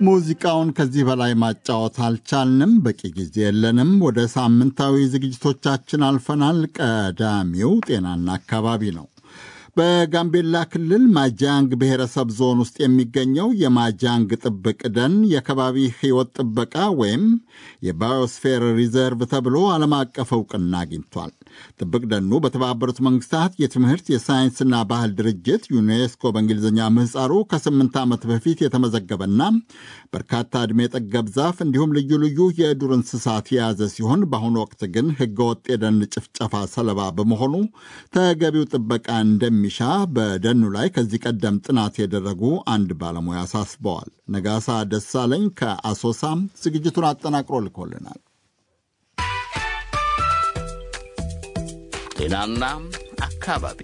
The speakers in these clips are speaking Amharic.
ሙዚቃውን ከዚህ በላይ ማጫወት አልቻልንም፣ በቂ ጊዜ የለንም። ወደ ሳምንታዊ ዝግጅቶቻችን አልፈናል። ቀዳሚው ጤናና አካባቢ ነው። በጋምቤላ ክልል ማጃንግ ብሔረሰብ ዞን ውስጥ የሚገኘው የማጃንግ ጥብቅ ደን የከባቢ ሕይወት ጥበቃ ወይም የባዮስፌር ሪዘርቭ ተብሎ ዓለም አቀፍ እውቅና አግኝቷል። ጥብቅ ደኑ በተባበሩት መንግስታት የትምህርት የሳይንስና ባህል ድርጅት ዩኔስኮ በእንግሊዝኛ ምህፃሩ ከስምንት ዓመት በፊት የተመዘገበና በርካታ ዕድሜ ጠገብ ዛፍ እንዲሁም ልዩ ልዩ የዱር እንስሳት የያዘ ሲሆን በአሁኑ ወቅት ግን ሕገወጥ የደን ጭፍጨፋ ሰለባ በመሆኑ ተገቢው ጥበቃ እንደሚ ሚሻ በደኑ ላይ ከዚህ ቀደም ጥናት ያደረጉ አንድ ባለሙያ አሳስበዋል። ነጋሳ ደሳለኝ ከአሶሳም ዝግጅቱን አጠናቅሮ ልኮልናል። ጤናና አካባቢ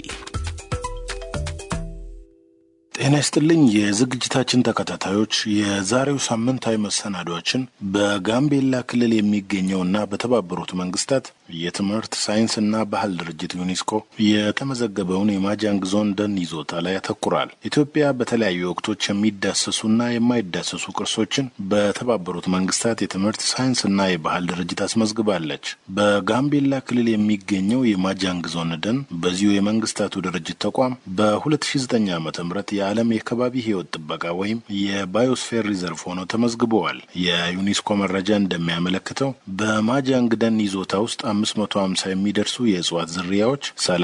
ጤና ይስጥልኝ የዝግጅታችን ተከታታዮች፣ የዛሬው ሳምንታዊ መሰናዷችን በጋምቤላ ክልል የሚገኘውና በተባበሩት መንግስታት የትምህርት ሳይንስና ባህል ድርጅት ዩኔስኮ የተመዘገበውን የማጃንግ ዞን ደን ይዞታ ላይ ያተኩራል። ኢትዮጵያ በተለያዩ ወቅቶች የሚዳሰሱና የማይዳሰሱ ቅርሶችን በተባበሩት መንግስታት የትምህርት ሳይንስና የባህል ድርጅት አስመዝግባለች። በጋምቤላ ክልል የሚገኘው የማጃንግ ዞን ደን በዚሁ የመንግስታቱ ድርጅት ተቋም በ2009 ዓ ም የዓለም የከባቢ ህይወት ጥበቃ ወይም የባዮስፌር ሪዘርቭ ሆኖ ተመዝግበዋል። የዩኔስኮ መረጃ እንደሚያመለክተው በማጃንግ ደን ይዞታ ውስጥ 550 የሚደርሱ የእጽዋት ዝርያዎች፣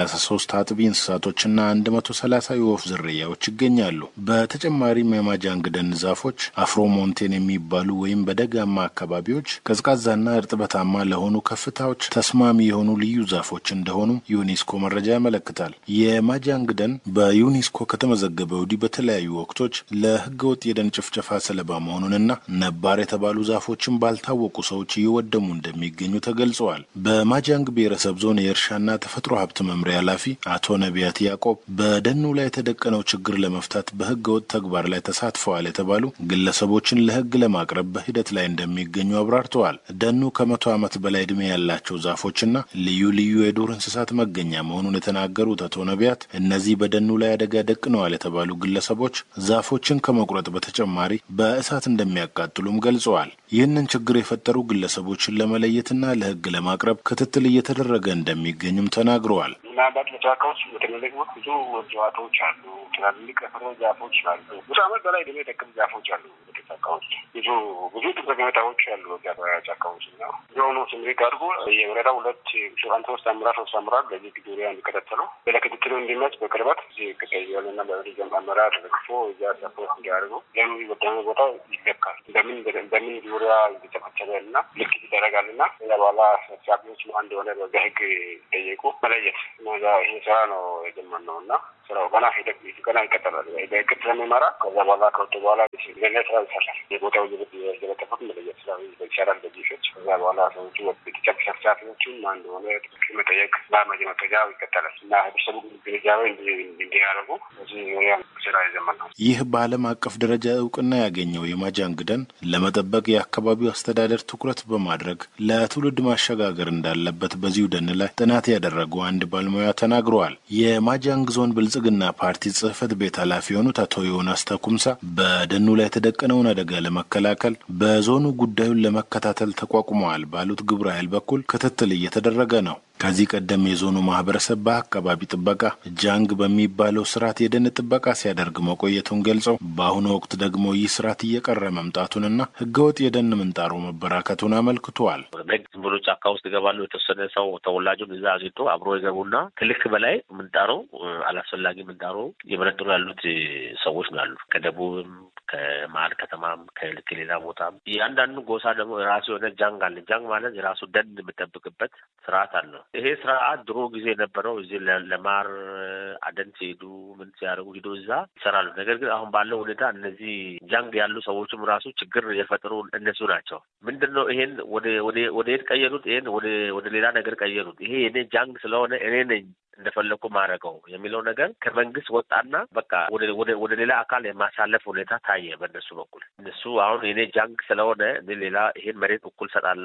33 አጥቢ እንስሳቶችና 130 የወፍ ዝርያዎች ይገኛሉ። በተጨማሪም የማጃንግ ደን ዛፎች አፍሮሞንቴን የሚባሉ ወይም በደጋማ አካባቢዎች ቀዝቃዛና እርጥበታማ ለሆኑ ከፍታዎች ተስማሚ የሆኑ ልዩ ዛፎች እንደሆኑ ዩኔስኮ መረጃ ያመለክታል። የማጃንግ ደን በዩኔስኮ ከተመዘገበ ወዲህ በተለያዩ ወቅቶች ለህገወጥ የደን ጭፍጨፋ ሰለባ መሆኑንና ነባር የተባሉ ዛፎችን ባልታወቁ ሰዎች እየወደሙ እንደሚገኙ ተገልጸዋል። በማጃንግ ብሔረሰብ ዞን የእርሻና ተፈጥሮ ሀብት መምሪያ ኃላፊ አቶ ነቢያት ያዕቆብ በደኑ ላይ የተደቀነው ችግር ለመፍታት በህገወጥ ተግባር ላይ ተሳትፈዋል የተባሉ ግለሰቦችን ለህግ ለማቅረብ በሂደት ላይ እንደሚገኙ አብራርተዋል። ደኑ ከመቶ ዓመት በላይ ዕድሜ ያላቸው ዛፎችና ልዩ ልዩ የዱር እንስሳት መገኛ መሆኑን የተናገሩት አቶ ነቢያት እነዚህ በደኑ ላይ አደጋ ደቅነዋል የተባሉ ግለሰቦች ዛፎችን ከመቁረጥ በተጨማሪ በእሳት እንደሚያቃጥሉም ገልጸዋል። ይህንን ችግር የፈጠሩ ግለሰቦችን ለመለየትና ለህግ ለማቅረብ ክትትል እየተደረገ እንደሚገኝም ተናግረዋል። ምናልባት በጫካ ውስጥ በተለለቅ ብዙ እጽዋቶች አሉ። ትላልቅ ፍሮ ዛፎች አሉ። ብዙ ዓመት በላይ ዕድሜ የጠገቡ ዛፎች አሉ። ጫካ ውስጥ ብዙ ብዙ ጠቀሜታዎች አሉ። ጫካ ውስጥ ነው የሆኑ ስምሪት አድርጎ የወረዳ ሁለት አንድ ሶስት አመራር ሶስት አመራር በዚህ ዙሪያ እንዲከታተለው ለክትትሉ እንዲመች በቅርበት ቀያልና በሪዘም አመራር ደግፎ እዚያ ሰፖርት እንዲያደርጉ ለምን ወደሆነ ቦታ ይለካል በምን በምን ዙሪያ እየተፈተለ እና ልክ ይደረጋል እና ከዛ በኋላ ሰብሳቢዎች አንድ የሆነ በዛ ህግ ጠየቁ መለየት ይሄ ስራ ነው የጀመርነው እና ስራው ገና ሂደት ገና ይቀጥላል። በእቅድ ስለሚመራ ከዛ በኋላ ከወጡ በኋላ ሌላ ስራ ይሰራል። የቦታው የለጠፉት መለየት ስራ ይሰራል። በጂሾች ከዛ በኋላ ሰዎቹ ቤተሰብ ሰብሳቢዎቹም አንድ ሆነ መጠየቅ በመጅ መጠጃ ይቀጠላል እና ህብረተሰቡ ግንዛቤ እንዲያደርጉ እዚህ ዙሪያ ስራ የጀመርነው ይህ በዓለም አቀፍ ደረጃ እውቅና ያገኘው የማጃንግ ደን ለመጠበቅ የአካባቢው አስተዳደር ትኩረት በማድረግ ለትውልድ ማሸጋገር እንዳለበት በዚሁ ደን ላይ ጥናት ያደረጉ አንድ ባለሙያ ተናግረዋል። የማጃንግ ዞን ብልጽግና ፓርቲ ጽህፈት ቤት ኃላፊ የሆኑት አቶ ዮናስ ተኩምሳ በደኑ ላይ የተደቀነውን አደጋ ለመከላከል በዞኑ ጉዳዩን ለመከታተል ተቋቁመዋል ባሉት ግብረ ኃይል በኩል ክትትል እየተደረገ ነው። ከዚህ ቀደም የዞኑ ማህበረሰብ በአካባቢ ጥበቃ ጃንግ በሚባለው ስርዓት የደን ጥበቃ ሲያደርግ መቆየቱን ገልጸው በአሁኑ ወቅት ደግሞ ይህ ስርዓት እየቀረ መምጣቱንና ህገወጥ የደን ምንጣሮ መበራከቱን አመልክተዋል። ዝም ብሎ ጫካ ውስጥ ይገባሉ። የተወሰነ ሰው ተወላጁን እዛ አግኝቶ አብሮ ይገቡና ከልክ በላይ ምንጣሮ አላስፈላጊ ምንጣሮ እየመነጥሩ ያሉት ሰዎች ነው ያሉ ከደቡብም ከመሀል ከተማም ከልክ ሌላ ቦታም እያንዳንዱ ጎሳ ደግሞ የራሱ የሆነ ጃንግ አለ። ጃንግ ማለት የራሱ ደን የምጠብቅበት ስርዓት አለው። ይሄ ስርዓት ድሮ ጊዜ የነበረው እዚህ ለማር አደን ሲሄዱ ምን ሲያደርጉ ሂዶ እዛ ይሰራሉ። ነገር ግን አሁን ባለው ሁኔታ እነዚህ ጃንግ ያሉ ሰዎችም ራሱ ችግር የፈጠሩ እነሱ ናቸው። ምንድን ነው ይሄን ወደ የት ቀየሩት? ይሄን ወደ ሌላ ነገር ቀየሩት። ይሄ የኔ ጃንግ ስለሆነ እኔ ነኝ እንደፈለግኩ ማድረገው የሚለው ነገር ከመንግስት ወጣና በቃ ወደ ሌላ አካል የማሳለፍ ሁኔታ ታየ በእነሱ በኩል። እነሱ አሁን የኔ ጃንግ ስለሆነ ሌላ ይሄን መሬት እኩል ሰጣለሁ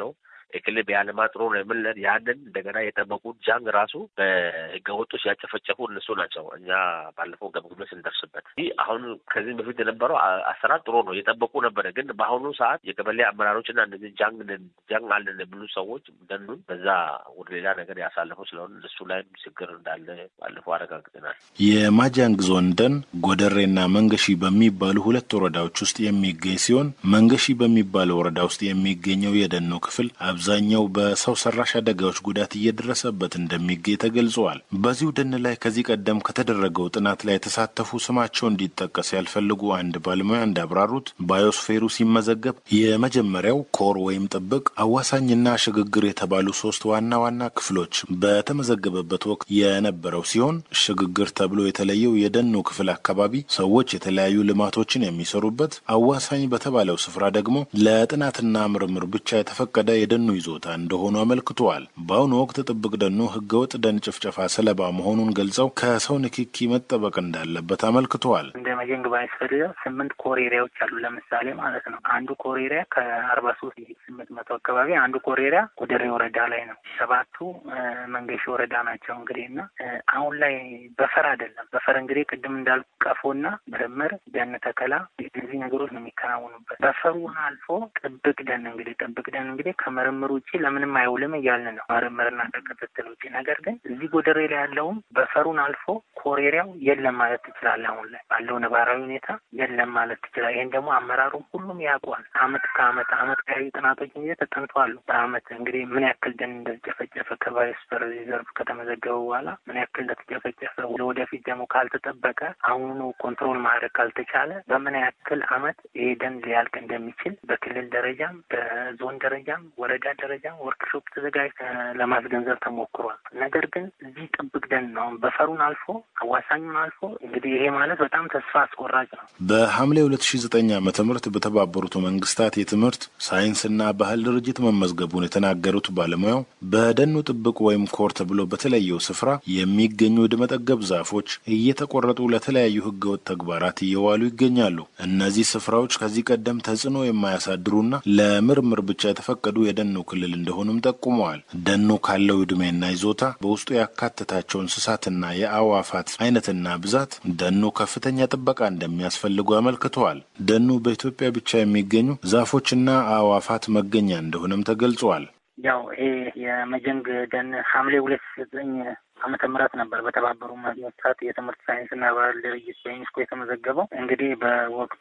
የክልል ቢያለማ ጥሩ ነው የምንለን ያንን እንደገና የጠበቁት ጃንግ ራሱ በህገወጦች ያጨፈጨፉ እነሱ ናቸው። እኛ ባለፈው ገምግሜ ስንደርስበት ይህ አሁን ከዚህም በፊት የነበረው አሰራር ጥሩ ነው የጠበቁ ነበረ። ግን በአሁኑ ሰዓት የቀበሌ አመራሮች እና እነዚህ ጃንግ ጃንግ አለን የሚሉ ሰዎች ደኑን በዛ ወደ ሌላ ነገር ያሳለፉ ስለሆነ እሱ ላይም ችግር እንዳለ ባለፈው አረጋግጠናል። የማጃንግ ዞን ደን ጎደሬና መንገሺ በሚባሉ ሁለት ወረዳዎች ውስጥ የሚገኝ ሲሆን መንገሺ በሚባለው ወረዳ ውስጥ የሚገኘው የደኑ ክፍል አብዛኛው በሰው ሰራሽ አደጋዎች ጉዳት እየደረሰበት እንደሚገኝ ተገልጸዋል። በዚሁ ደን ላይ ከዚህ ቀደም ከተደረገው ጥናት ላይ የተሳተፉ ስማቸው እንዲጠቀስ ያልፈልጉ አንድ ባለሙያ እንዳብራሩት ባዮስፌሩ ሲመዘገብ የመጀመሪያው ኮር ወይም ጥብቅ፣ አዋሳኝና ሽግግር የተባሉ ሶስት ዋና ዋና ክፍሎች በተመዘገበበት ወቅት የነበረው ሲሆን ሽግግር ተብሎ የተለየው የደኑ ክፍል አካባቢ ሰዎች የተለያዩ ልማቶችን የሚሰሩበት፣ አዋሳኝ በተባለው ስፍራ ደግሞ ለጥናትና ምርምር ብቻ የተፈቀደ የደኑ ይዞታ እንደሆኑ አመልክተዋል። በአሁኑ ወቅት ጥብቅ ደኑ ህገወጥ ደን ጭፍጨፋ ሰለባ መሆኑን ገልጸው ከሰው ንክኪ መጠበቅ እንዳለበት አመልክተዋል። እንደ መጀንግ ባዮስፌር ስምንት ኮር ኤሪያዎች አሉ። ለምሳሌ ማለት ነው አንዱ ኮር ኤሪያ ከአርባ ሶስት ስምንት መቶ አካባቢ አንዱ ኮር ኤሪያ ጎደሬ ወረዳ ላይ ነው። ሰባቱ መንገሻ ወረዳ ናቸው። እንግዲህ እና አሁን ላይ በፈር አይደለም። በፈር እንግዲህ ቅድም እንዳልኩ ቀፎና ምርምር፣ ደን ተከላ እነዚህ ነገሮች ነው የሚከናወኑበት። በፈሩን አልፎ ጥብቅ ደን እንግዲህ ጥብቅ ደን እንግዲህ ከምርምር ውጭ ለምንም አይውልም እያልን ነው ምርምርና ከክትትል ውጭ። ነገር ግን እዚህ ጎደሬ ላይ ያለውም በፈሩን አልፎ ኮሬሪያው የለም ማለት ትችላለህ። አሁን ላይ ባለው ነባራዊ ሁኔታ የለም ማለት ትችላለህ። ይህን ደግሞ አመራሩ ሁሉም ያውቋል። አመት ከአመት አመት ያዩ ጥናቶች ጊዜ ተጠንተዋሉ። በአመት እንግዲህ ምን ያክል ደን እንደተጨፈጨፈ ከባዮስፌር ሪዘርቭ ከተመዘገበ በኋላ ምን ያክል እንደተጨፈጨፈ ለወደፊት ደግሞ ካልተጠበቀ አሁኑ ኮንትሮል ማድረግ ካልተቻለ በምን ያክል አመት ይሄ ደን ሊያልቅ እንደሚችል በክልል ደረጃም በዞን ደረጃም ወረዳ ደረጃም ወርክሾፕ ተዘጋጅ ለማስገንዘብ ተሞክሯል። ነገር ግን እዚህ ጥብቅ ደን ነው በፈሩን አልፎ አዋሳኙን አልፎ እንግዲህ ይሄ ማለት በጣም ተስፋ አስቆራጭ ነው። በሐምሌ ሁለት ሺ ዘጠኝ ዓመተ ምህረት በተባበሩት መንግስታት የትምህርት ሳይንስና ባህል ድርጅት መመዝገቡን የተናገሩት ባለሙያው በደኑ ጥብቅ ወይም ኮር ተብሎ በተለየው ስፍራ የሚገኙ ዕድሜጠገብ ዛፎች እየተቆረጡ ለተለያዩ ህገወጥ ተግባራት እየዋሉ ይገኛሉ። እነዚህ ስፍራዎች ከዚህ ቀደም ተጽዕኖ የማያሳድሩና ለምርምር ብቻ የተፈቀዱ የደኑ ክልል እንደሆኑም ጠቁመዋል። ደኑ ካለው ዕድሜና ይዞታ በውስጡ ያካተታቸው እንስሳትና የአዕዋፋት አይነትና ብዛት ደኑ ከፍተኛ ጥበቃ እንደሚያስፈልጉ አመልክተዋል። ደኑ በኢትዮጵያ ብቻ የሚገኙ ዛፎችና አዕዋፋት መገኛ እንደሆነም ተገልጸዋል። ያው ይሄ የመጀንግ ደን ሐምሌ ሁለት ዘጠኝ ዓመተ ምህረት ነበር በተባበሩ መንግስታት የትምህርት ሳይንስና ባህል ድርጅት በዩኔስኮ የተመዘገበው። እንግዲህ በወቅቱ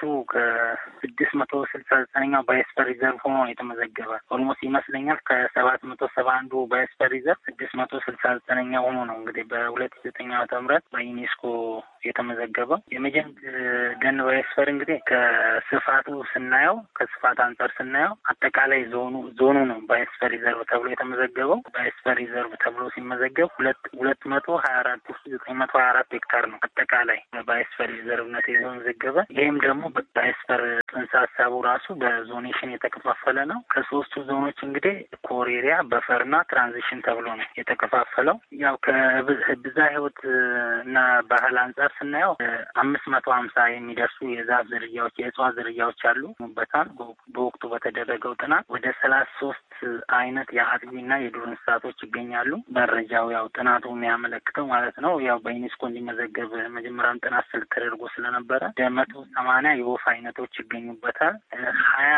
ከስድስት መቶ ስልሳ ዘጠነኛው ባዮስፌር ሪዘርቭ ሆኖ የተመዘገበ ኦልሞስት ይመስለኛል ከሰባት መቶ ሰባ አንዱ ባዮስፌር ሪዘርቭ ስድስት መቶ ስልሳ ዘጠነኛ ሆኖ ነው እንግዲህ በሁለት ዘጠኝ ዓመተ ምህረት በዩኔስኮ የተመዘገበው። የመጀንግ ደን ባዮስፌር እንግዲህ ከስፋቱ ስናየው ከስፋት አንጻር ስናየው አጠቃላይ ዞኑ ዞኑ ነው ባዮስፌር ሪዘርቭ ተብሎ የተመዘገበው። ባዮስፌር ሪዘርቭ ተብሎ ሲመዘገብ ሁለት ሁለት መቶ ሀያ አራት ውስጥ ዘጠኝ መቶ ሀያ አራት ሄክታር ነው አጠቃላይ በባዮስፌር ሪዘርቭነት የተመዘገበ። ይህም ደግሞ በባዮስፌር ጽንሰ ሀሳቡ ራሱ በዞኔሽን የተከፋፈለ ነው። ከሶስቱ ዞኖች እንግዲህ ኮር ኤሪያ፣ በፈርና ትራንዚሽን ተብሎ ነው የተከፋፈለው። ያው ከብዛ ህይወት እና ባህል አንጻር ስናየው አምስት መቶ ሀምሳ የሚደርሱ የዛፍ ዝርያዎች የእጽዋት ዝርያዎች አሉ በታል በወቅቱ በተደረገው ጥናት ወደ ሰላሳ ሶስት አይነት የአጥቢና የዱር እንስሳቶች ይገኛሉ። መረጃው ያው ጥናቱ የሚያመለክተው ማለት ነው። ያው በዩኔስኮ እንዲመዘገብ መጀመሪያም ጥናት ስልት ተደርጎ ስለነበረ ወደ መቶ ሰማንያ የወፍ አይነቶች ይገኙበታል። ሀያ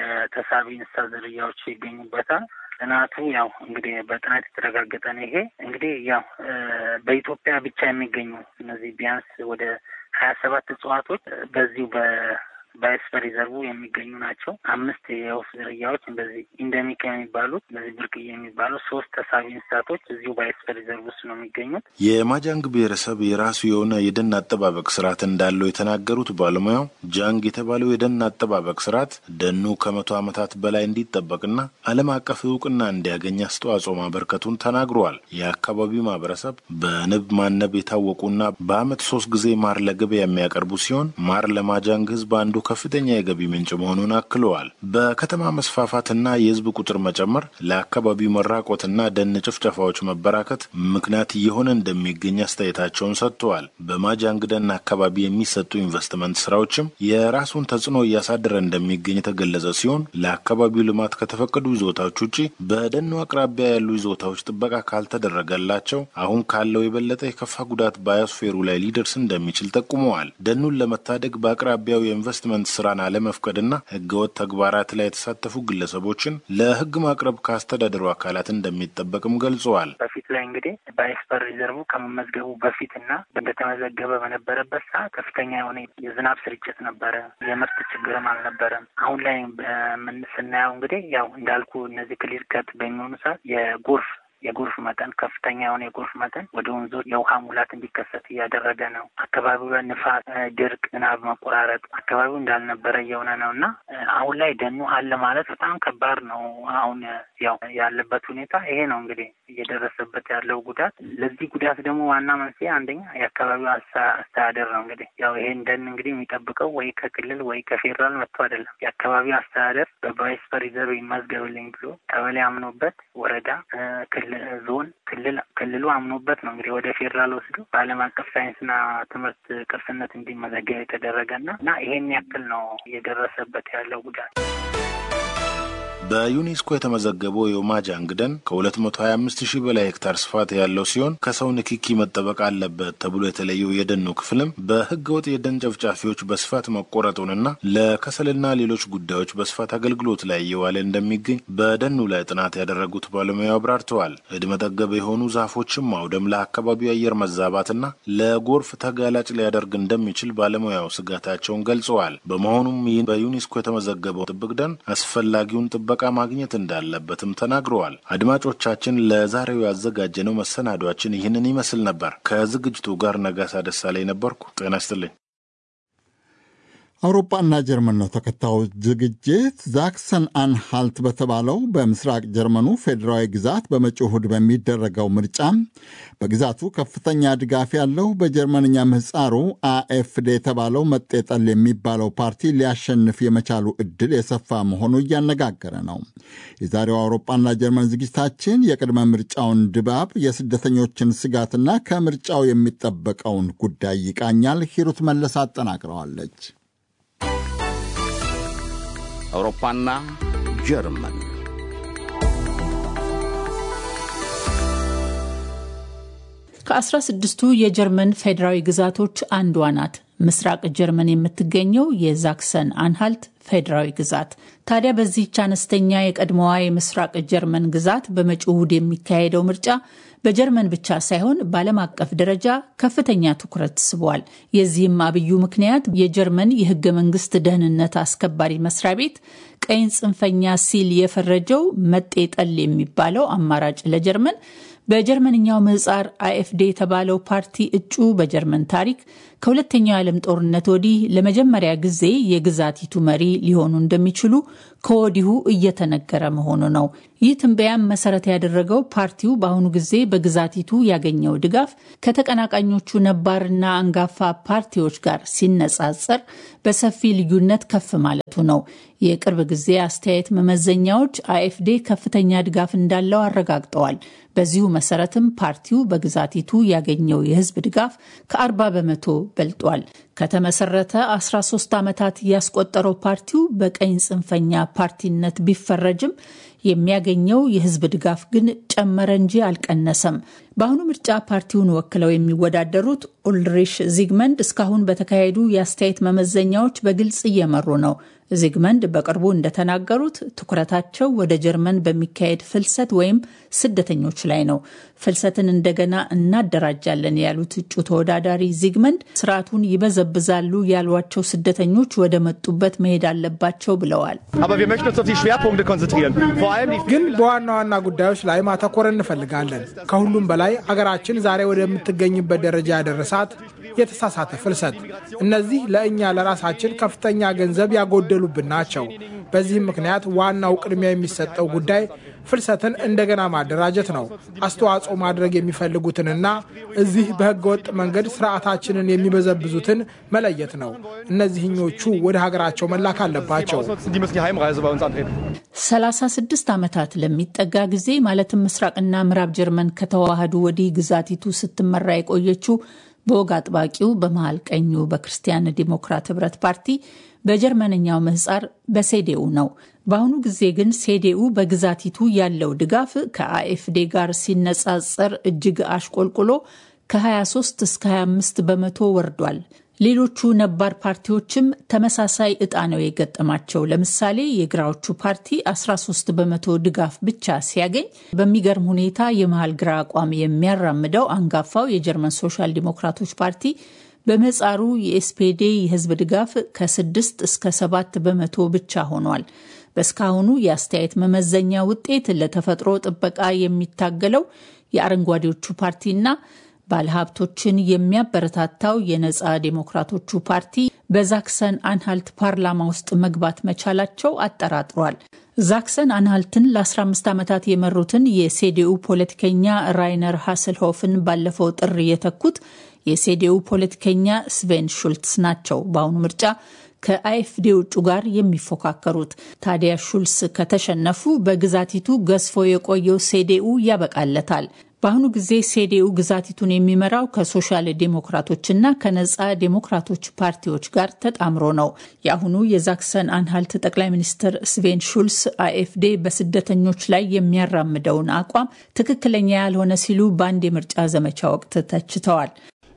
የተሳቢ እንስሳ ዝርያዎች ይገኙበታል። ጥናቱ ያው እንግዲህ በጥናት የተረጋገጠ ነው። ይሄ እንግዲህ ያው በኢትዮጵያ ብቻ የሚገኙ እነዚህ ቢያንስ ወደ ሀያ ሰባት እጽዋቶች በዚሁ በ ባዮስፌር ሪዘርቭ የሚገኙ ናቸው። አምስት የወፍ ዝርያዎች እንደዚህ ኢንደሚክ የሚባሉት እንደዚህ ብርቅዬ የሚባሉት ሶስት ተሳቢ እንስሳቶች እዚሁ ባዮስፌር ሪዘርቭ ውስጥ ነው የሚገኙት። የማጃንግ ብሔረሰብ የራሱ የሆነ የደን አጠባበቅ ስርዓት እንዳለው የተናገሩት ባለሙያው ጃንግ የተባለው የደን አጠባበቅ ስርዓት ደኑ ከመቶ ዓመታት በላይ እንዲጠበቅና ዓለም አቀፍ እውቅና እንዲያገኝ አስተዋጽኦ ማበርከቱን ተናግረዋል። የአካባቢው ማህበረሰብ በንብ ማነብ የታወቁና በዓመት ሶስት ጊዜ ማር ለገበያ የሚያቀርቡ ሲሆን ማር ለማጃንግ ህዝብ አንዱ ከፍተኛ የገቢ ምንጭ መሆኑን አክለዋል። በከተማ መስፋፋትና የህዝብ ቁጥር መጨመር ለአካባቢው መራቆትና ደን ጭፍጨፋዎች መበራከት ምክንያት እየሆነ እንደሚገኝ አስተያየታቸውን ሰጥተዋል። በማጃንግ ደን አካባቢ የሚሰጡ ኢንቨስትመንት ስራዎችም የራሱን ተጽዕኖ እያሳደረ እንደሚገኝ የተገለጸ ሲሆን ለአካባቢው ልማት ከተፈቀዱ ይዞታዎች ውጪ በደኑ አቅራቢያ ያሉ ይዞታዎች ጥበቃ ካልተደረገላቸው አሁን ካለው የበለጠ የከፋ ጉዳት ባዮስፌሩ ላይ ሊደርስ እንደሚችል ጠቁመዋል። ደኑን ለመታደግ በአቅራቢያው የኢንቨስትመንት ስራን አለመፍቀድና ህገወጥ ተግባራት ላይ የተሳተፉ ግለሰቦችን ለህግ ማቅረብ ካስተዳደሩ አካላት እንደሚጠበቅም ገልጸዋል። በፊት ላይ እንግዲህ ባዮስፈር ሪዘርቭ ከመመዝገቡ በፊት እና እንደተመዘገበ በነበረበት ሰዓት ከፍተኛ የሆነ የዝናብ ስርጭት ነበረ። የምርት ችግርም አልነበረም። አሁን ላይ ምን ስናየው እንግዲህ ያው እንዳልኩ እነዚህ ክሊር ከት በሚሆኑ ሰዓት የጎርፍ የጎርፍ መጠን ከፍተኛ የሆነ የጎርፍ መጠን ወደ ወንዞች የውሃ ሙላት እንዲከሰት እያደረገ ነው። አካባቢው ላይ ንፋስ፣ ድርቅ፣ ዝናብ መቆራረጥ አካባቢው እንዳልነበረ እየሆነ ነው እና አሁን ላይ ደኑ አለ ማለት በጣም ከባድ ነው። አሁን ያው ያለበት ሁኔታ ይሄ ነው እንግዲህ እየደረሰበት ያለው ጉዳት። ለዚህ ጉዳት ደግሞ ዋና መንስኤ አንደኛ የአካባቢው አስተዳደር ነው። እንግዲህ ያው ይሄን ደን እንግዲህ የሚጠብቀው ወይ ከክልል ወይ ከፌዴራል መጥቶ አይደለም። የአካባቢው አስተዳደር በባዮስፈር ሪዘርቭ ይመዝገብልኝ ብሎ ቀበሌ አምኖበት ወረዳ ዞን ክልል ክልሉ አምኖበት ነው እንግዲህ ወደ ፌዴራል ወስዶ በዓለም አቀፍ ሳይንስና ትምህርት ቅርስነት እንዲመዘገብ የተደረገና እና ይሄን ያክል ነው እየደረሰበት ያለው ጉዳት። በዩኔስኮ የተመዘገበው የማጃንግ ደን ከ225 ሺህ በላይ ሄክታር ስፋት ያለው ሲሆን ከሰው ንክኪ መጠበቅ አለበት ተብሎ የተለየው የደኑ ክፍልም በህገ ወጥ የደን ጨፍጫፊዎች በስፋት መቆረጡንና ለከሰልና ሌሎች ጉዳዮች በስፋት አገልግሎት ላይ እየዋለ እንደሚገኝ በደኑ ላይ ጥናት ያደረጉት ባለሙያው አብራርተዋል። እድሜ ጠገብ የሆኑ ዛፎችን ማውደም ለአካባቢው አየር መዛባትና ለጎርፍ ተጋላጭ ሊያደርግ እንደሚችል ባለሙያው ስጋታቸውን ገልጸዋል። በመሆኑም ይህ በዩኔስኮ የተመዘገበው ጥብቅ ደን አስፈላጊውን ጥበቃ ማግኘት እንዳለበትም ተናግረዋል። አድማጮቻችን፣ ለዛሬው ያዘጋጀነው መሰናዷችን ይህንን ይመስል ነበር። ከዝግጅቱ ጋር ነጋሳ ደሳለኝ ነበርኩ። ጤና ይስጥልኝ። አውሮፓና ጀርመን ነው ተከታዩ ዝግጅት። ዛክሰን አንሃልት በተባለው በምስራቅ ጀርመኑ ፌዴራዊ ግዛት በመጪው እሁድ በሚደረገው ምርጫ በግዛቱ ከፍተኛ ድጋፍ ያለው በጀርመንኛ ምህፃሩ አኤፍዴ የተባለው መጤጠል የሚባለው ፓርቲ ሊያሸንፍ የመቻሉ ዕድል የሰፋ መሆኑ እያነጋገረ ነው። የዛሬው አውሮፓና ጀርመን ዝግጅታችን የቅድመ ምርጫውን ድባብ፣ የስደተኞችን ስጋትና ከምርጫው የሚጠበቀውን ጉዳይ ይቃኛል። ሂሩት መለስ አጠናቅረዋለች። አውሮፓና ጀርመን ከአስራ ስድስቱ የጀርመን ፌዴራዊ ግዛቶች አንዷ ናት። ምስራቅ ጀርመን የምትገኘው የዛክሰን አንሃልት ፌዴራዊ ግዛት። ታዲያ በዚህች አነስተኛ የቀድሞዋ የምስራቅ ጀርመን ግዛት በመጪው እሁድ የሚካሄደው ምርጫ በጀርመን ብቻ ሳይሆን በዓለም አቀፍ ደረጃ ከፍተኛ ትኩረት ስቧል። የዚህም አብዩ ምክንያት የጀርመን የሕገ መንግስት ደህንነት አስከባሪ መስሪያ ቤት ቀይን ጽንፈኛ ሲል የፈረጀው መጤጠል የሚባለው አማራጭ ለጀርመን በጀርመንኛው ምህጻር አይኤፍዴ የተባለው ፓርቲ እጩ በጀርመን ታሪክ ከሁለተኛው የዓለም ጦርነት ወዲህ ለመጀመሪያ ጊዜ የግዛቲቱ መሪ ሊሆኑ እንደሚችሉ ከወዲሁ እየተነገረ መሆኑ ነው። ይህ ትንበያም መሰረት ያደረገው ፓርቲው በአሁኑ ጊዜ በግዛቲቱ ያገኘው ድጋፍ ከተቀናቃኞቹ ነባርና አንጋፋ ፓርቲዎች ጋር ሲነጻጸር በሰፊ ልዩነት ከፍ ማለቱ ነው። የቅርብ ጊዜ አስተያየት መመዘኛዎች አይኤፍዴ ከፍተኛ ድጋፍ እንዳለው አረጋግጠዋል። በዚሁ መሰረትም ፓርቲው በግዛቲቱ ያገኘው የህዝብ ድጋፍ ከ40 በመቶ በልጧል። ከተመሰረተ 13 ዓመታት ያስቆጠረው ፓርቲው በቀኝ ጽንፈኛ ፓርቲነት ቢፈረጅም የሚያገኘው የህዝብ ድጋፍ ግን ጨመረ እንጂ አልቀነሰም። በአሁኑ ምርጫ ፓርቲውን ወክለው የሚወዳደሩት ኡልሪሽ ዚግመንድ እስካሁን በተካሄዱ የአስተያየት መመዘኛዎች በግልጽ እየመሩ ነው። ዚግመንድ በቅርቡ እንደተናገሩት ትኩረታቸው ወደ ጀርመን በሚካሄድ ፍልሰት ወይም ስደተኞች ላይ ነው። ፍልሰትን እንደገና እናደራጃለን ያሉት እጩ ተወዳዳሪ ዚግመንድ ስርዓቱን ይበዘብዛሉ ያሏቸው ስደተኞች ወደ መጡበት መሄድ አለባቸው ብለዋል። ግን በዋና ዋና ጉዳዮች ላይ ማተኮር እንፈልጋለን። ከሁሉም በላይ አገራችን ዛሬ ወደምትገኝበት ደረጃ ያደረሳት የተሳሳተ ፍልሰት። እነዚህ ለእኛ ለራሳችን ከፍተኛ ገንዘብ ያጎደሉብን ናቸው። በዚህም ምክንያት ዋናው ቅድሚያ የሚሰጠው ጉዳይ ፍልሰትን እንደገና ማደራጀት ነው። አስተዋጽኦ ማድረግ የሚፈልጉትንና እዚህ በህገወጥ መንገድ ስርዓታችንን የሚበዘብዙትን መለየት ነው። እነዚህኞቹ ወደ ሀገራቸው መላክ አለባቸው። 36 ዓመታት ለሚጠጋ ጊዜ ማለትም ምስራቅና ምዕራብ ጀርመን ከተዋሃዱ ወዲህ ግዛቲቱ ስትመራ የቆየችው በወግ አጥባቂው በመሀል ቀኙ በክርስቲያን ዲሞክራት ህብረት ፓርቲ በጀርመንኛው ምህጻር በሴዴኡ ነው። በአሁኑ ጊዜ ግን ሴዴኡ በግዛቲቱ ያለው ድጋፍ ከአኤፍዴ ጋር ሲነጻጸር እጅግ አሽቆልቁሎ ከ23 እስከ 25 በመቶ ወርዷል። ሌሎቹ ነባር ፓርቲዎችም ተመሳሳይ እጣ ነው የገጠማቸው። ለምሳሌ የግራዎቹ ፓርቲ 13 በመቶ ድጋፍ ብቻ ሲያገኝ፣ በሚገርም ሁኔታ የመሀል ግራ አቋም የሚያራምደው አንጋፋው የጀርመን ሶሻል ዲሞክራቶች ፓርቲ በምህጻሩ የኤስፔዴ የህዝብ ድጋፍ ከ6 እስከ 7 በመቶ ብቻ ሆኗል። በእስካሁኑ የአስተያየት መመዘኛ ውጤት ለተፈጥሮ ጥበቃ የሚታገለው የአረንጓዴዎቹ ፓርቲና ባለሀብቶችን የሚያበረታታው የነጻ ዴሞክራቶቹ ፓርቲ በዛክሰን አንሃልት ፓርላማ ውስጥ መግባት መቻላቸው አጠራጥሯል። ዛክሰን አንሃልትን ለ15 ዓመታት የመሩትን የሴዴኡ ፖለቲከኛ ራይነር ሀስልሆፍን ባለፈው ጥር የተኩት የሴዴኡ ፖለቲከኛ ስቬን ሹልትስ ናቸው። በአሁኑ ምርጫ ከአኤፍዴ ውጩ ጋር የሚፎካከሩት ታዲያ ሹልስ ከተሸነፉ በግዛቲቱ ገዝፎ የቆየው ሴዴኡ ያበቃለታል። በአሁኑ ጊዜ ሴዴኡ ግዛቲቱን የሚመራው ከሶሻል ዴሞክራቶችና ከነጻ ዴሞክራቶች ፓርቲዎች ጋር ተጣምሮ ነው። የአሁኑ የዛክሰን አንሃልት ጠቅላይ ሚኒስትር ስቬን ሹልስ አኤፍዴ በስደተኞች ላይ የሚያራምደውን አቋም ትክክለኛ ያልሆነ ሲሉ በአንድ የምርጫ ዘመቻ ወቅት ተችተዋል።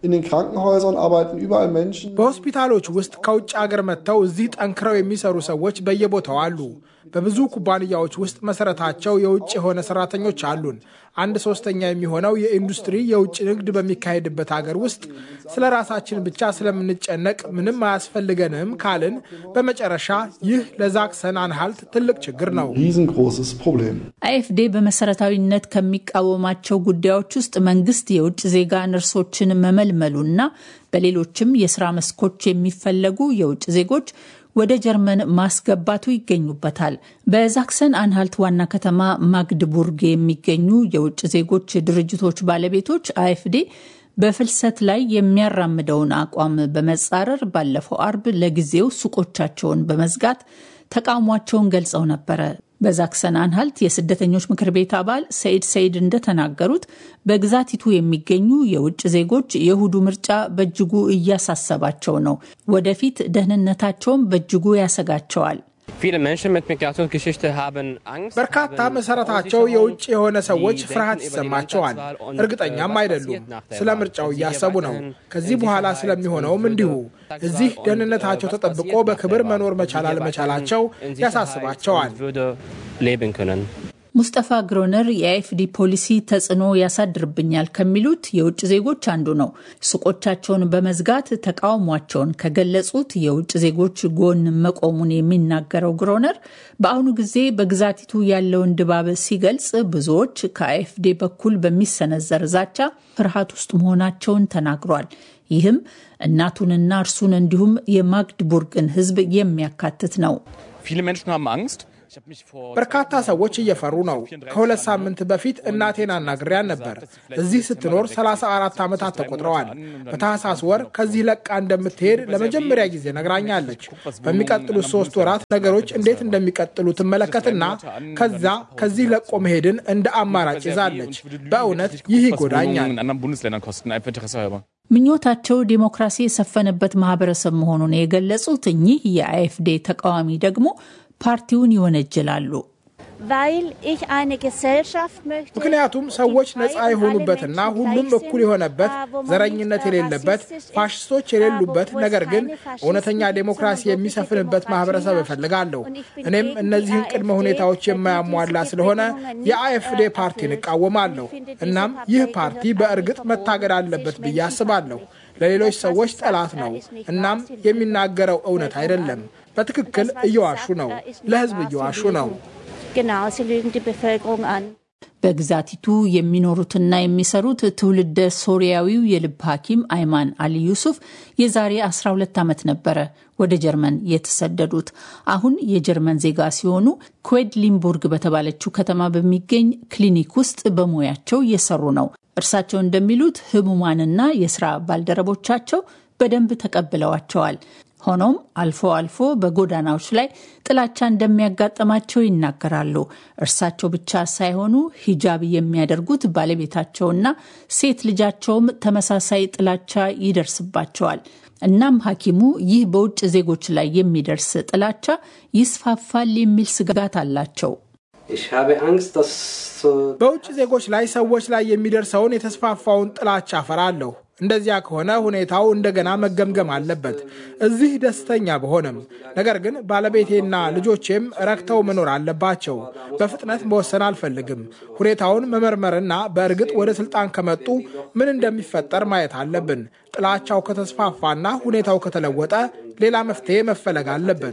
በሆስፒታሎች ውስጥ ከውጭ ሀገር መጥተው እዚህ ጠንክረው የሚሰሩ ሰዎች በየቦታው አሉ። በብዙ ኩባንያዎች ውስጥ መሰረታቸው የውጭ የሆነ ሰራተኞች አሉን። አንድ ሶስተኛ የሚሆነው የኢንዱስትሪ የውጭ ንግድ በሚካሄድበት ሀገር ውስጥ ስለ ራሳችን ብቻ ስለምንጨነቅ ምንም አያስፈልገንም ካልን በመጨረሻ ይህ ለዛክሰን አንሃልት ትልቅ ችግር ነው። አኤፍዴ በመሰረታዊነት ከሚቃወማቸው ጉዳዮች ውስጥ መንግስት የውጭ ዜጋ ነርሶችን መመልመሉና በሌሎችም የስራ መስኮች የሚፈለጉ የውጭ ዜጎች ወደ ጀርመን ማስገባቱ ይገኙበታል። በዛክሰን አንሃልት ዋና ከተማ ማግድቡርግ የሚገኙ የውጭ ዜጎች ድርጅቶች ባለቤቶች አኤፍዴ በፍልሰት ላይ የሚያራምደውን አቋም በመጻረር ባለፈው አርብ ለጊዜው ሱቆቻቸውን በመዝጋት ተቃውሟቸውን ገልጸው ነበረ። በዛክሰን አንሃልት የስደተኞች ምክር ቤት አባል ሰይድ ሰይድ እንደተናገሩት በግዛቲቱ የሚገኙ የውጭ ዜጎች የእሁዱ ምርጫ በእጅጉ እያሳሰባቸው ነው። ወደፊት ደህንነታቸውም በእጅጉ ያሰጋቸዋል። በርካታ መሰረታቸው የውጭ የሆነ ሰዎች ፍርሃት ይሰማቸዋል። እርግጠኛም አይደሉም። ስለ ምርጫው እያሰቡ ነው። ከዚህ በኋላ ስለሚሆነውም እንዲሁ። እዚህ ደህንነታቸው ተጠብቆ በክብር መኖር መቻል አለመቻላቸው ያሳስባቸዋል። ሙስጠፋ ግሮነር የአኤፍዲ ፖሊሲ ተጽዕኖ ያሳድርብኛል ከሚሉት የውጭ ዜጎች አንዱ ነው። ሱቆቻቸውን በመዝጋት ተቃውሟቸውን ከገለጹት የውጭ ዜጎች ጎን መቆሙን የሚናገረው ግሮነር በአሁኑ ጊዜ በግዛቲቱ ያለውን ድባብ ሲገልጽ ብዙዎች ከአኤፍዴ በኩል በሚሰነዘር ዛቻ ፍርሃት ውስጥ መሆናቸውን ተናግሯል። ይህም እናቱንና እርሱን እንዲሁም የማግድቡርግን ሕዝብ የሚያካትት ነው። በርካታ ሰዎች እየፈሩ ነው። ከሁለት ሳምንት በፊት እናቴን አናግሬያን ነበር። እዚህ ስትኖር 34 ዓመታት ተቆጥረዋል። በታህሳስ ወር ከዚህ ለቃ እንደምትሄድ ለመጀመሪያ ጊዜ ነግራኛለች። በሚቀጥሉት ሶስት ወራት ነገሮች እንዴት እንደሚቀጥሉ ትመለከትና ከዛ ከዚህ ለቆ መሄድን እንደ አማራጭ ይዛለች። በእውነት ይህ ይጎዳኛል። ምኞታቸው ዴሞክራሲ የሰፈነበት ማህበረሰብ መሆኑን የገለጹት እኚህ የአኤፍዴ ተቃዋሚ ደግሞ ፓርቲውን ይወነጅላሉ። ምክንያቱም ሰዎች ነፃ የሆኑበትና ሁሉም እኩል የሆነበት ዘረኝነት የሌለበት ፋሽስቶች የሌሉበት ነገር ግን እውነተኛ ዴሞክራሲ የሚሰፍንበት ማህበረሰብ እፈልጋለሁ። እኔም እነዚህን ቅድመ ሁኔታዎች የማያሟላ ስለሆነ የአኤፍዴ ፓርቲን እቃወማለሁ። እናም ይህ ፓርቲ በእርግጥ መታገድ አለበት ብዬ አስባለሁ። ለሌሎች ሰዎች ጠላት ነው። እናም የሚናገረው እውነት አይደለም። በትክክል እየዋሹ ነው። ለህዝብ እየዋሹ ነው። በግዛቲቱ የሚኖሩትና የሚሰሩት ትውልደ ሶሪያዊው የልብ ሐኪም አይማን አሊ ዩሱፍ የዛሬ 12 ዓመት ነበረ ወደ ጀርመን የተሰደዱት። አሁን የጀርመን ዜጋ ሲሆኑ ኩዌድሊንቡርግ በተባለችው ከተማ በሚገኝ ክሊኒክ ውስጥ በሙያቸው እየሰሩ ነው። እርሳቸው እንደሚሉት ህሙማንና የስራ ባልደረቦቻቸው በደንብ ተቀብለዋቸዋል። ሆኖም አልፎ አልፎ በጎዳናዎች ላይ ጥላቻ እንደሚያጋጥማቸው ይናገራሉ። እርሳቸው ብቻ ሳይሆኑ ሂጃብ የሚያደርጉት ባለቤታቸውና ሴት ልጃቸውም ተመሳሳይ ጥላቻ ይደርስባቸዋል። እናም ሐኪሙ ይህ በውጭ ዜጎች ላይ የሚደርስ ጥላቻ ይስፋፋል የሚል ስጋት አላቸው። በውጭ ዜጎች ላይ ሰዎች ላይ የሚደርሰውን የተስፋፋውን ጥላቻ እፈራለሁ። እንደዚያ ከሆነ ሁኔታው እንደገና መገምገም አለበት። እዚህ ደስተኛ በሆነም፣ ነገር ግን ባለቤቴና ልጆቼም ረክተው መኖር አለባቸው። በፍጥነት መወሰን አልፈልግም። ሁኔታውን መመርመርና በእርግጥ ወደ ስልጣን ከመጡ ምን እንደሚፈጠር ማየት አለብን። ጥላቻው ከተስፋፋና ሁኔታው ከተለወጠ ሌላ መፍትሄ መፈለግ አለበት።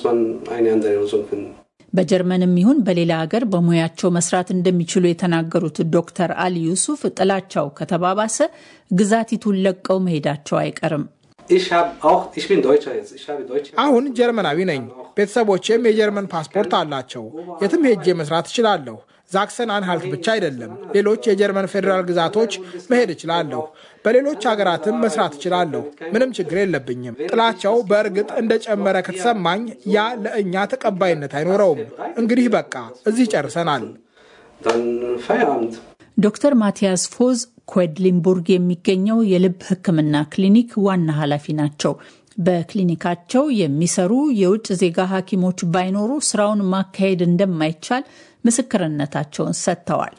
በጀርመንም ይሁን በሌላ ሀገር በሙያቸው መስራት እንደሚችሉ የተናገሩት ዶክተር አሊ ዩሱፍ ጥላቻው ከተባባሰ ግዛቲቱን ለቀው መሄዳቸው አይቀርም። አሁን ጀርመናዊ ነኝ። ቤተሰቦቼም የጀርመን ፓስፖርት አላቸው። የትም ሄጄ መስራት እችላለሁ። ዛክሰን አንሃልት ብቻ አይደለም፣ ሌሎች የጀርመን ፌዴራል ግዛቶች መሄድ እችላለሁ። በሌሎች ሀገራትም መስራት እችላለሁ። ምንም ችግር የለብኝም። ጥላቻው በእርግጥ እንደጨመረ ከተሰማኝ ያ ለእኛ ተቀባይነት አይኖረውም። እንግዲህ በቃ እዚህ ጨርሰናል። ዶክተር ማቲያስ ፎዝ ኩዌድሊንቡርግ የሚገኘው የልብ ሕክምና ክሊኒክ ዋና ኃላፊ ናቸው። በክሊኒካቸው የሚሰሩ የውጭ ዜጋ ሐኪሞች ባይኖሩ ስራውን ማካሄድ እንደማይቻል ምስክርነታቸውን ሰጥተዋል።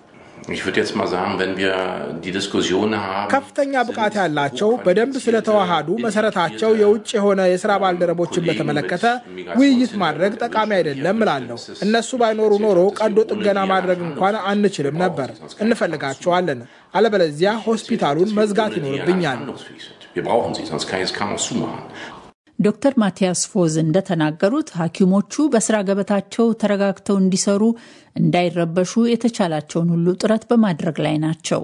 ከፍተኛ ብቃት ያላቸው በደንብ ስለተዋሃዱ መሰረታቸው የውጭ የሆነ የስራ ባልደረቦችን በተመለከተ ውይይት ማድረግ ጠቃሚ አይደለም እላለሁ። እነሱ ባይኖሩ ኖሮ ቀዶ ጥገና ማድረግ እንኳን አንችልም ነበር። እንፈልጋቸዋለን። አለበለዚያ ሆስፒታሉን መዝጋት ይኖርብኛል። ዶክተር ማቲያስ ፎዝ እንደተናገሩት ሐኪሞቹ በስራ ገበታቸው ተረጋግተው እንዲሰሩ፣ እንዳይረበሹ የተቻላቸውን ሁሉ ጥረት በማድረግ ላይ ናቸው።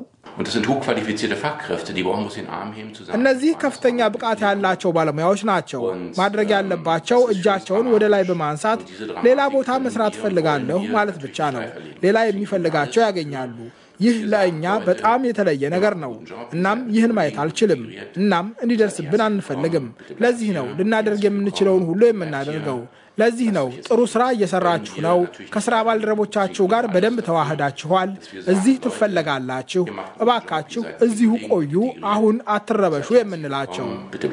እነዚህ ከፍተኛ ብቃት ያላቸው ባለሙያዎች ናቸው። ማድረግ ያለባቸው እጃቸውን ወደ ላይ በማንሳት ሌላ ቦታ መስራት እፈልጋለሁ ማለት ብቻ ነው። ሌላ የሚፈልጋቸው ያገኛሉ። ይህ ለእኛ በጣም የተለየ ነገር ነው። እናም ይህን ማየት አልችልም። እናም እንዲደርስብን አንፈልግም። ለዚህ ነው ልናደርግ የምንችለውን ሁሉ የምናደርገው። ለዚህ ነው ጥሩ ስራ እየሰራችሁ ነው። ከስራ ባልደረቦቻችሁ ጋር በደንብ ተዋህዳችኋል። እዚህ ትፈለጋላችሁ። እባካችሁ እዚሁ ቆዩ፣ አሁን አትረበሹ የምንላቸው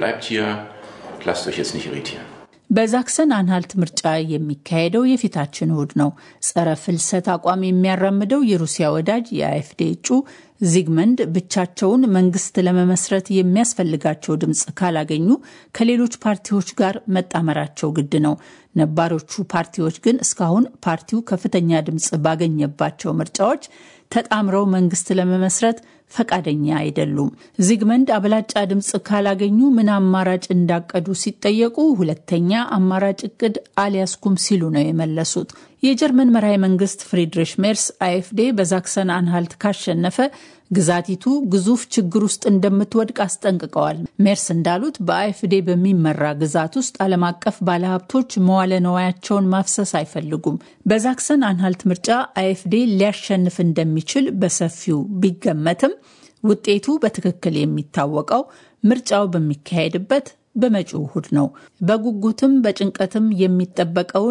በዛክሰን አንሃልት ምርጫ የሚካሄደው የፊታችን እሁድ ነው። ጸረ ፍልሰት አቋም የሚያራምደው የሩሲያ ወዳጅ የአኤፍዴ እጩ ዚግመንድ ብቻቸውን መንግስት ለመመስረት የሚያስፈልጋቸው ድምፅ ካላገኙ ከሌሎች ፓርቲዎች ጋር መጣመራቸው ግድ ነው። ነባሮቹ ፓርቲዎች ግን እስካሁን ፓርቲው ከፍተኛ ድምፅ ባገኘባቸው ምርጫዎች ተጣምረው መንግስት ለመመስረት ፈቃደኛ አይደሉም። ዚግመንድ አብላጫ ድምፅ ካላገኙ ምን አማራጭ እንዳቀዱ ሲጠየቁ ሁለተኛ አማራጭ እቅድ አልያዝኩም ሲሉ ነው የመለሱት። የጀርመን መራሄ መንግስት ፍሪድሪሽ ሜርስ አይኤፍዴ በዛክሰን አንሃልት ካሸነፈ ግዛቲቱ ግዙፍ ችግር ውስጥ እንደምትወድቅ አስጠንቅቀዋል። ሜርስ እንዳሉት በአይኤፍዴ በሚመራ ግዛት ውስጥ ዓለም አቀፍ ባለሀብቶች መዋለ ነዋያቸውን ማፍሰስ አይፈልጉም። በዛክሰን አንሃልት ምርጫ አይኤፍዴ ሊያሸንፍ እንደሚችል በሰፊው ቢገመትም ውጤቱ በትክክል የሚታወቀው ምርጫው በሚካሄድበት በመጪው እሁድ ነው። በጉጉትም በጭንቀትም የሚጠበቀውን